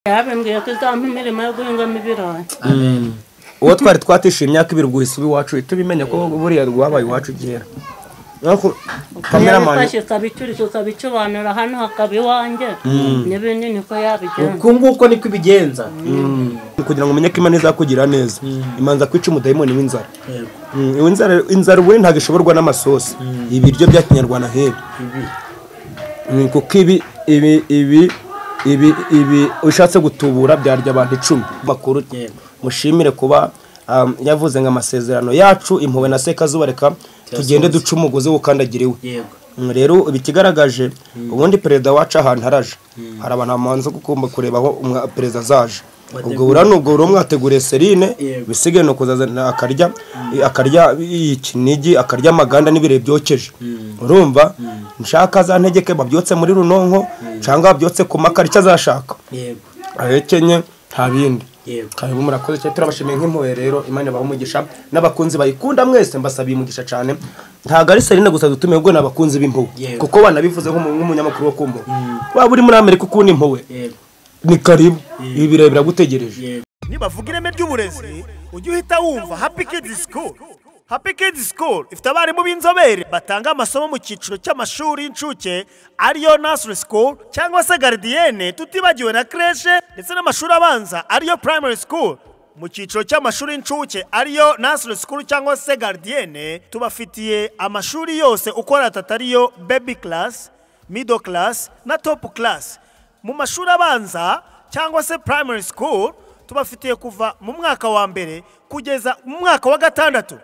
yabambwiye ko izampa imirimo yo guhingamo ibirayi uwo twari twatishuye imyaka ibiri guhisa uba iwacu uhita ubimenya ko buriya rwabaye iwacu kera kameramani yabifashe ikabicurika ikabicubanura hano hakaba iwanjye n'ibindi niko yabigenza uku nguko niko ibigenza kugira ngo umenye ko imana izakugirira neza imanza kwica umudayimoni w'inzara Yego. Mm, inzara inzara ubundi ntabwo ishoborwa n'amasosi ibiryo bya kinyarwanda nk'ibi Bibi. Mm, kuko ibi ibi ibi ibi ibi ushatse gutubura byarya abantu icumi makuru Yego. mushimire kuba um, yavuze ngo amasezerano yacu impuhwe na sekazuba reka tugende duca umugozi wukandagira iwe yego Mm, rero ibikigaragaje ubundi perezida wacu ahantu haraje hari abantu bamanza gukunda kureba aho umwa- perezida azaje ubwo buriya ni ubwo buriya mwateguriye serine Yego. bisigaye ni ukuzazana akarya akarya ikinigi akarya amaganda n'ibirere byokeje urumva mushaka za ntegeke babyotse muri runonko cyangwa babyotse ku makara icyo azashaka yego ahekenye nta bindi yego karibu murakoze cyane turabashimiye nk'impuhwe rero imana ibaha umugisha n'abakunzi bayikunda mwese mbasabiye umugisha cyane ntabwo ari serine gusa dutumiye ubwo ni abakunzi b'impuhwe Yego. kuko banabivuze nk'umu- nk'umunyamakuru wo ku mpuhwe waba uri muri amerika ukunda impuhwe yego ni karibu ibi birere biragutegereje yego nibavuga ireme ry'uburezi ujye uhita wumva happy kids school happy kids school ifite abarimu b'inzobere batanga amasomo mu cyiciro cy'amashuri y'incuke ariyo nursery school cyangwa se garidiyene tutibagiwe na creche ndetse n'amashuri abanza ariyo primary school mu cyiciro cy'amashuri y'incuke ariyo nursery school cyangwa se garidiyene tubafitiye amashuri yose uko ari atatu ariyo baby class middle class na top class mu mashuri abanza cyangwa se primary school tubafitiye kuva mu mwaka wa mbere kugeza mu mwaka wa gatandatu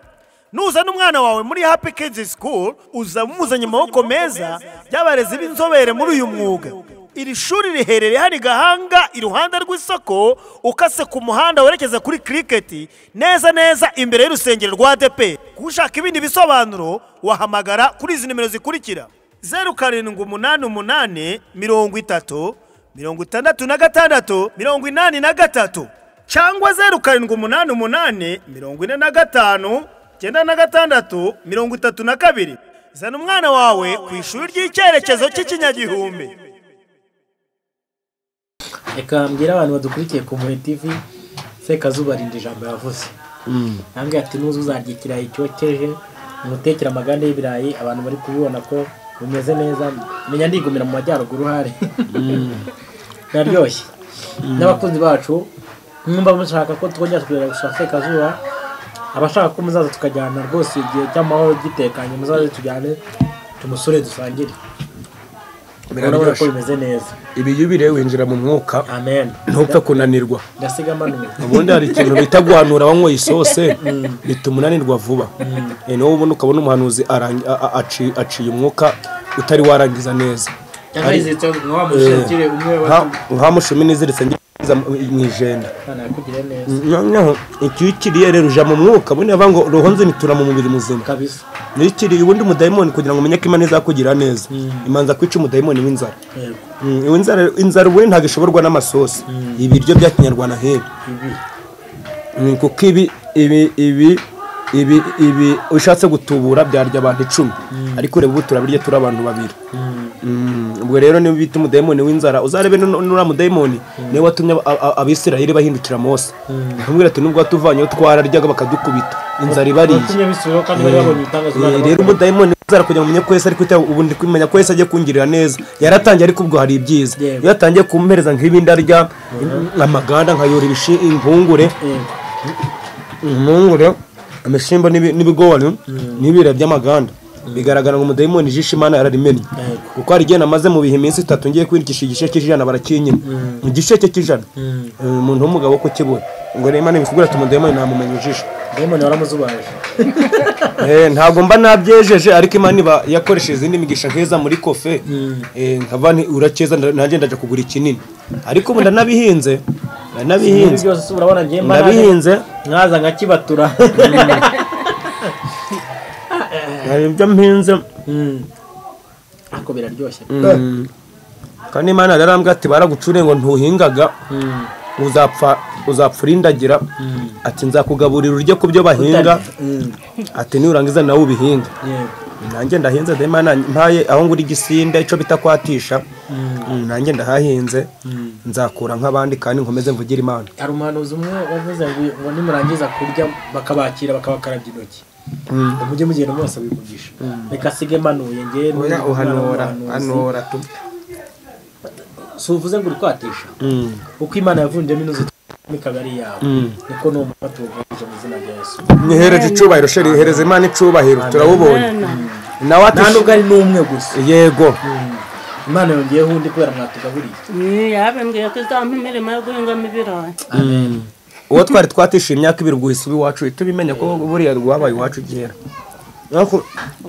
nuzana umwana wawe muri happy kids school uza umuzanye mu maboko meza y'abarezi b'inzobere muri uyu mwuga iri shuri riherereye hari gahanga iruhande rw'isoko ukase ku muhanda werekeza kuri cricket neza neza imbere y'urusengero rwa ADP kushaka ibindi bisobanuro wahamagara kuri izi nimero zikurikira zeru karindwi umunani umunani mirongo itatu mirongo itandatu na gatandatu mirongo inani na gatatu cyangwa zeru karindwi umunani umunani mirongo ine na gatanu icyenda na gatandatu mirongo itatu na kabiri zana umwana wawe ku ishuri ry'icyerekezo cy'ikinyagihumbi reka mbwira abantu badukurikiye ku muri tivi sekazuba rinda ijambo yavuze ntabwo ati nuzi uzarya ikirayi cyokeje umutekere amaganda y'ibirayi abantu bari kubibona ko bimeze neza menya ndigumira mu majyaruguru uhari biraryoshye n'abakunzi bacu mwumva mushaka ko twongera kugera gushaka sekazuba abashaka ko muzaza tukajyana rwose igihe cy'amahoro gitekanye muzaze tujyane tumusure dusangire urabona ko Biraryoshye. bimeze neza ibi iyo ubiriye winjira mu mwuka amen ntupfe kunanirwa ndasiga manuye ubundi hari ikintu bita guhanura wanyweye isose bituma unanirwa vuba Eh, niwo ubundi ukabona umuhanuzi arangi- a- a- aci- aciye umwuka utari warangiza neza cyangwa yiziritse nka wa mushakire umwe Nka- nka mushumi niziritse ngize mu ijenda w'abana yakugiriye neza noneho icyo iyo ukiriye rero ujya mu mwuka ubundi bavuga ngo roho nzinitura mu mubiri muzima kabisa niyo ukiriye ubundi umudayimoni kugira ngo umenye ko imana izakugirira neza imanza kwica umudayimoni w'inzara yego Mm, iyo inzara inzara ubundi ntabwo ishoborwa n'amasosi ibiryo bya kinyarwanda nk'ibi bibi Mm, kuko ibi ibi ibi ibi ibi ushatse gutubura byarya abantu icumi ariko ureba ubu turabirya turi abantu babiri Mm, ubwo rero niba bita umudayimoni w'inzara uzarebe nu- nuriya mudayimoni niwe watumye ab- a- a- abisirayeli bahindukira mose ntumwira ati nubwo watuvanyeho twararyaga bakadukubita inzara ibariye tujye bisubiraho kandi bari babonye ibitangaza Eh, Imana rero bakora. umudayimoni uzara kugira ngo umenye ko Yesu ari kwita ubundi kumenya ko Yesu agiye kungirira neza yaratangiye ariko ubwo hari ibyiza Yego. iyo atangiye kumpereza nk'ibindi arya amaganda nkayora ibishi- impungure Yego. impungure amashimba n'ibi- n'ibigori n'ibira by'amaganda bigaragara ngo umudayimoni ijisho imana yararimenye Yego. kuko hari igihe namaze mu bihe iminsi itatu ngiye kwirikisha igice cy'ijana barakinyina igice cy'ijana Eh, umuntu w'umugabo wo kukibura ngo rero imana ibikubwira ati umudayimoni namumenya ijisho dayimoni waramuzubaje Eh, ntabwo mba nabyejeje ariko imana iba yakoresheje izindi migisha nk'iza muri kofe Eh, nkava nti urakeza nda- nanjye ndajya kugura ikinini ariko ubu ndanabihinze ibi ndanabihinze byose se urabona njye mba ndabihinze mwaza nka kibatura hari ibyo mpinze ariko biraryoshye Mm. kandi imana yarambwira ati baragucuriye ngo ntuhingaga uzapfa uzapfa urindagira ati nzakugaburira urye ku byo bahinga ati nurangiza nawe ubihinga yego nanjye ndahinze dema mpaye aho ngura igisinde icyo bita kwatisha Mm, nanjye ndahahinze nzakura nk'abandi kandi nkomeze mvugire imana hari umuhanuzi umwe wavuze ngo- ngo nimurangiza kurya bakabakira bakabakarabya intoki mujye mugenda mwese abivugisha reka asige manuye oya ngewe n'umwana uhanura w'umuhanuzi. hanura tu si uvuze ngo uri kwatisha Mm, uko imana yavunjemo inuzi ikaba ari yawe Mm. niko ni umufata ubugamije mu izina rya yesu nihereje icyubahiro sheri hereza imana icyubahiro turabubonye nawe ati nta nubwo ari n'umwe gusa yego imana yongeyeho undi kubera mwatugaburiye Mm, yarambwiye ko izampa imirimo yo guhingamo ibirayi uwo twari twatishiye imyaka ibiri guhisa uba iwacu uhita ubimenya ko buriya rwabaye iwacu gihera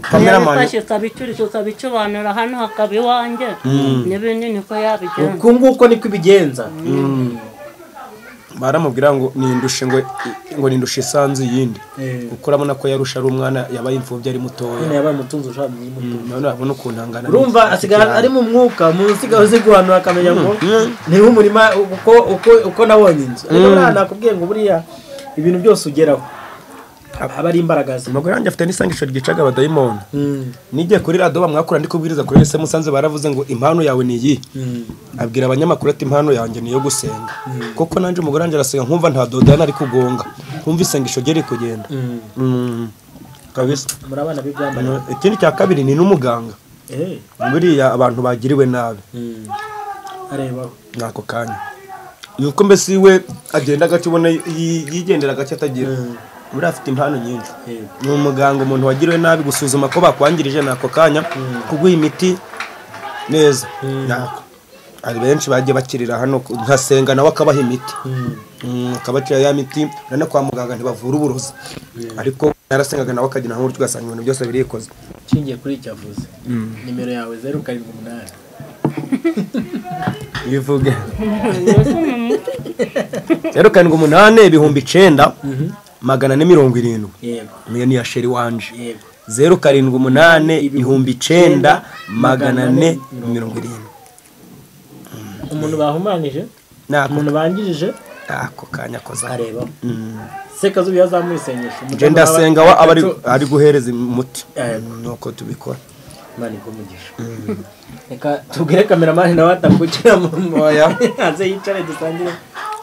kameramani yabifashe ikabicurika ukabicubanura hano hakaba iwanjye n'ibindi niko yabigenza uku nguko niko ibigenza baramubwira ngo nindushe ngo ngo nindushe isanzu yindi kuko urabona ko yarusha ari umwana yabaye imfubyi ari mutoya imana yabaye umutunzi ushaka mu mutunzi none urabona ukuntu angana urumva asigaye ari mu mwuka munsi gaho uzi guhanura akamenya ngo ni umurima uko uko uko nabonye inzu ariko buriya nakubwiye ngo buriya ibintu byose ugeraho aba ari imbaraga ze umugore wanjye afite n'isangisho ryicaga abadayimoni Mm. nigiye kuri radiyo bamwakura ndi kubwiriza kuri ese musanze baravuze ngo impano yawe ni iyi abwira abanyamakuru ati impano yanjye ni iyo gusenga kuko nanjye umugore wanjye arasenga nkumva nta dodana ari kugonga nkumva isengesho rye riri kugenda Mm. kabisa muri abana b'ibyambara Ano, ikindi cya kabiri ni n'umuganga eh buriya abantu bagiriwe nabi arebaho ni ako kanya yuko mbese we agenda gake ubona yi- yigendera gake atagira buriya afite impano nyinshi Yego. ni umuganga umuntu wagiriwe nabi gusuzuma ko bakwangirije ni ako kanya kuguha imiti neza nako hari benshi bagiye bakirira hano nkasenga nawe akabaha imiti Mm, akabacira ya miti urabona kwa muganga ntibavura uburozi ariko narasengaga nawe akagira nk'uburyo ugasanga ibintu byose birikoze nshingiye kuri icyo avuze nimero yawe zeru karindwi umunani bivuge Mbese mu mutwe rero karindwi umunani ibihumbi icenda magana ane mirongo irindwi yego niyo ni iya sheri wanje yego zeru karindwi umunani ibihumbi icenda magana ane mirongo irindwi umuntu bahumanije nako umuntu bangirije ako kanya koza arebaho sekazuba iyo azamuye isengesho je ndasenga wa aba ari- ari guhereza umuti nuko tubikora imana ikomugisha reka tubwire kameramani nawe atakwicara mu Oya. hanze yicare dusangire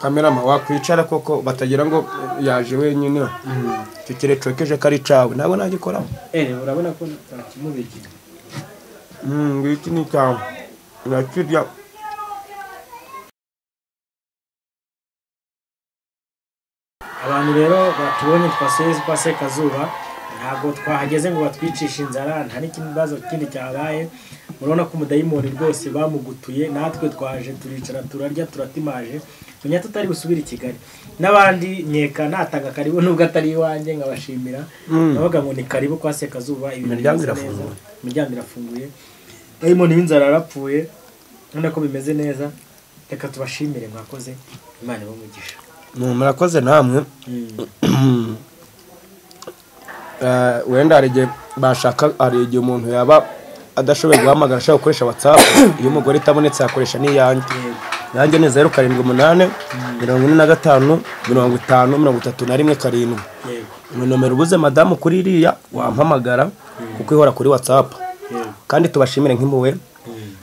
kamerama wakwicara koko batagira ngo yaje wenyine icyo kire cokeje ko ari cawe ntabwo nagikoraho Eh, urabona ko ntakimubikiye ngiki ni cyawe nakirya abantu rero batubonye twasuye kwa sekazuba ntabwo twahageze ngo batwicishe inzara nta n'ikibazo kindi cyabaye urabona ko umudayimoni rwose bamugutuye natwe twaje turicara turarya turatimaje tunya tutari busubire i kigali n'abandi nkeka natanga karibu nubwo atari iwanjye nkabashimira nabaga ngo ni karibu kwa sekazuba ibintu Imiryango bimeze neza irafunguye. imiryango irafunguye dayimoni w'inzara yarapfuye urabona ko bimeze neza reka tubashimire mwakoze imana ibamugisha murakoze namwe Eh, wenda hari igihe bashaka hari igihe umuntu yaba adashoboye guhamagara ashaka gukoresha whatsapp iyo umugore itabonetse yakoresha n'iyanjye yanjye ni zeru karindwi umunani mirongo ine na gatanu mirongo itanu mirongo itatu na rimwe karindwi yego ni nomero uguze madamu kuri iriya wampamagara kuko ihora kuri whatsapp yego kandi tubashimire nk'impuwe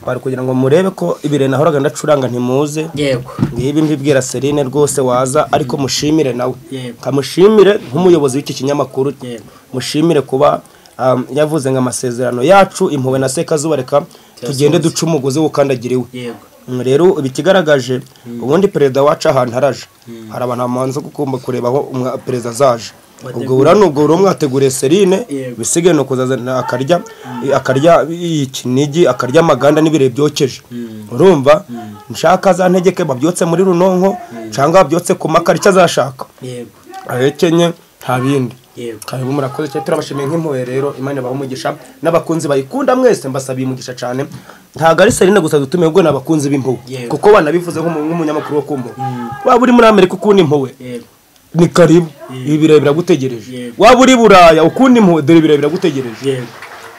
bari kugira ngo murebe ko ibirere nahoraga ndacuranga ntimuze yego ngibi mbibwira Serine rwose waza ariko mushimire nawe Yego. kamushimire nk'umuyobozi w'iki kinyamakuru Yego. mushimire kuba um, yavuze ngo amasezerano yacu impuhwe na sekazuba reka tugende duce umugozi w'ukandagira iwe yego Mm, rero ibi ikigaragaje ubundi perezida wacu ahantu araje hari abantu bamanza gukunda kureba aho umwa- perezida azaje ubwo buriya ni ubwo rero mwateguriye serine Yego. bisigaye ni ukuzazana akarya akarya ikinigi akarya amaganda n'ibirere byokeje urumva nshaka za ntegeke babyotse muri runonko cyangwa babyotse ku makara icyo azashaka yego ahekenye nta bindi yego hanyuma murakoze cyane turabashimiye nk'impuhwe rero imana ibaha umugisha n'abakunzi bayikunda mwese mbasabiye umugisha cyane ntabwo ari serine gusa dutumiye ubwo ni abakunzi b'impuhwe Yego. kuko banabivuze nk'umu- nk'umunyamakuru wo ku mpuhwe waba uri muri amerika ukunda impuhwe yego ni karibu ibi birere biragutegereje Yego. waba uri buraya ukunda impuhwe dore ibirere biragutegereje yego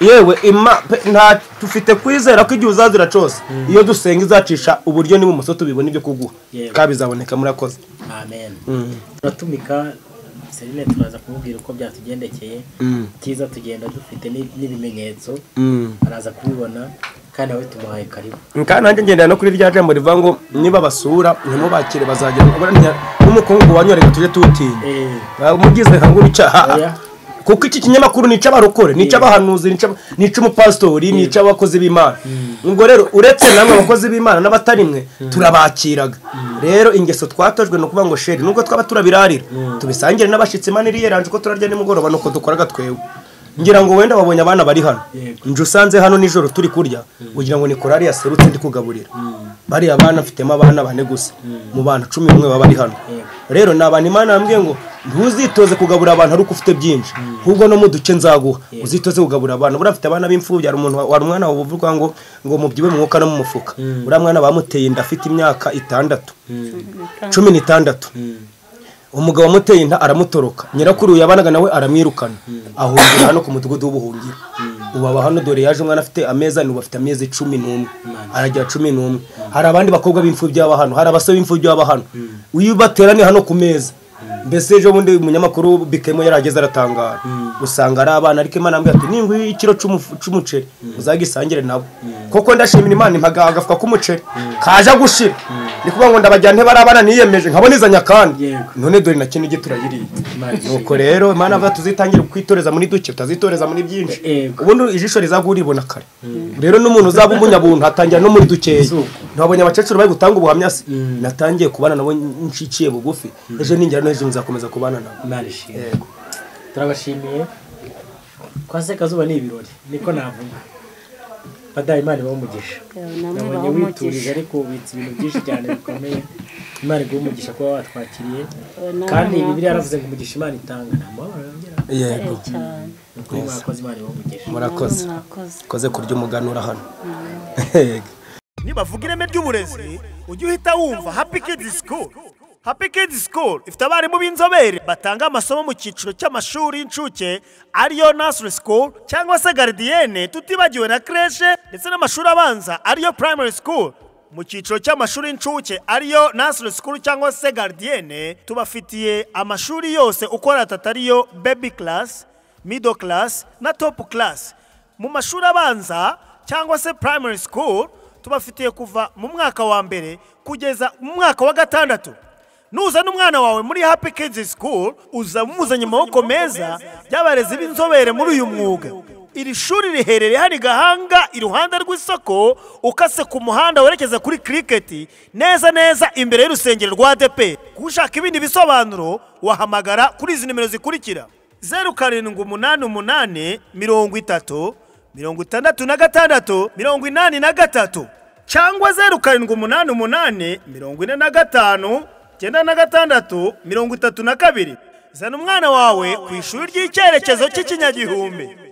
yewe ima pe- nta tufite kwizera ko igihe uzazira cyose iyo dusenga izacisha uburyo niba umusoto tubibona ibyo kuguha Yego. kandi bizaboneka murakoze amen uratumika serine turaza kumubwira uko byatugendekeye cyiza tugenda dufite n'i- n'ibimenyetso araza kubibona kandi nawe tumuhaye karibu kandi nanjye ngendera no kuri rya jambo rivuga ngo niba basura ntimubakire bazagera kubura ntiya- n'umukungugu wanyu reka tujye tuwutinya Eh, umugize nka Oya. ngubica kuko iki kinyamakuru ni icy'abarokore ni icy'abahanuzi ni icy'aba- ni icy'umupasitori ni icy'abakozi b'imana ubwo rero uretse namwe abakozi b'imana n'abatari mwe turabakiraga rero ingeso twatojwe ni ukuvuga ngo sheri nubwo twaba turabirarira tubisangire n'abashyitsi maniri yeranje ko turarya nimugoroba nuko dukoraga twewe ngira ngo wenda wabonye abana bari hano Yego. nje usanze hano nijoro turi kurya ugira ngo ni korari yaserutse ndi kugaburira bariya bana mfitemo abana bane gusa mu bantu cumi n'umwe baba bari hano Yego. rero ni abantu imana yambwiye ngo ntuzitoze kugaburira abantu ari uko ufite byinshi ahubwo no mu duce nzaguha uzitoze kugaburira abantu buriya afite abana b'imfubyi hari umuntu wa- wari umwana wawe uvuga ngo ngo mubyibe mu mwuka no mu mufuka uriya mwana bamuteye inda afite imyaka itandatu cumi n'itandatu umugabo wamuteye inda aramutoroka nyirakuru yabanaga nawe aramwirukana ahungira hano ku mudugudu w'ubuhungiro ubu aba hano dore yaje umwana afite amezi arindwi afite amezi cumi n'umwe aragira cumi n'umwe hari abandi bakobwa b'imfubyi baba hano hari abasore b'imfubyi baba hano iyo bateraniye hano ku meza mbese ejo bundi umunyamakuru bikemo yarageze aratangara usanga ari abana ariko imana yambwira ati ninguhe ikiro cy'umufu- cy'umuceri uzagisangire nabo kuko ndashimira imana impagara agafuka k'umuceri kaje gushira ni kuvuga ngo ndabajyane bari abana niyemeje nkabonezanya kandi Yego. none dore na kintu turayiriye Imana ishimwe. nuko rero imana avuga tuzitangira kwitoreza muri duke utazitoreza muri byinshi Yego. ubundi ijisho rizaba uribona kare rero n'umuntu uzaba umunyabuntu atangira no muri dukeya Zuko. ntabonye abakecuru bari gutanga ubuhamya se natangiye kubana nabo nciciye bugufi ejo ningira no hejuru nzakomeza kubana nabo imana ishimwe Yego. turabashimiye kwa sekazuba ni ibirori niko navuga badaha imana ibahe umugisha namwe nabonye baho witurije umugisha ariko ubitse ibintu byinshi cyane bikomeye imana iguha umugisha kuba watwakiriye Nawe kandi mwakoze. bibiliya yaravuze ngo umugisha imana itanga nta mubabaro yongera yego cyane kuko mwakoze imana ibahe umugisha murakoze mwakoze koze kurya umuganura hano Yego. nibavuga ireme ry'uburezi ujye uhita wumva happy kids school happy kids school ifite abarimu b'inzobere batanga amasomo mu cyiciro cy'amashuri y'incuke ariyo nursery school cyangwa se garidiyene tutibagiwe na creche ndetse n'amashuri abanza ariyo primary school mu cyiciro cy'amashuri y'incuke ariyo nursery school cyangwa se garidiyene tubafitiye amashuri yose uko atatu ariyo baby class middle class na top class mu mashuri abanza cyangwa se primary school tubafitiye kuva mu mwaka wa mbere kugeza mu mwaka wa gatandatu nuzana umwana wawe muri happy kids school uza muzanye amaboko meza y'abarezi b'inzobere muri uyu mwuga iri shuri riherereye hano i gahanga iruhande rw'isoko ukase ku muhanda werekeza kuri kiriketi neza neza imbere y'urusengero rwa adepe ushaka ibindi bisobanuro wahamagara kuri izi nimero zikurikira zeru karindwi umunani umunani mirongo itatu mirongo itandatu na gatandatu mirongo inani na gatatu cyangwa zeru karindwi umunani umunani mirongo ine na gatanu icyenda na gatandatu mirongo itatu na kabiri zana umwana wawe ku ishuri ry'icyerekezo cy'ikinyagihumbi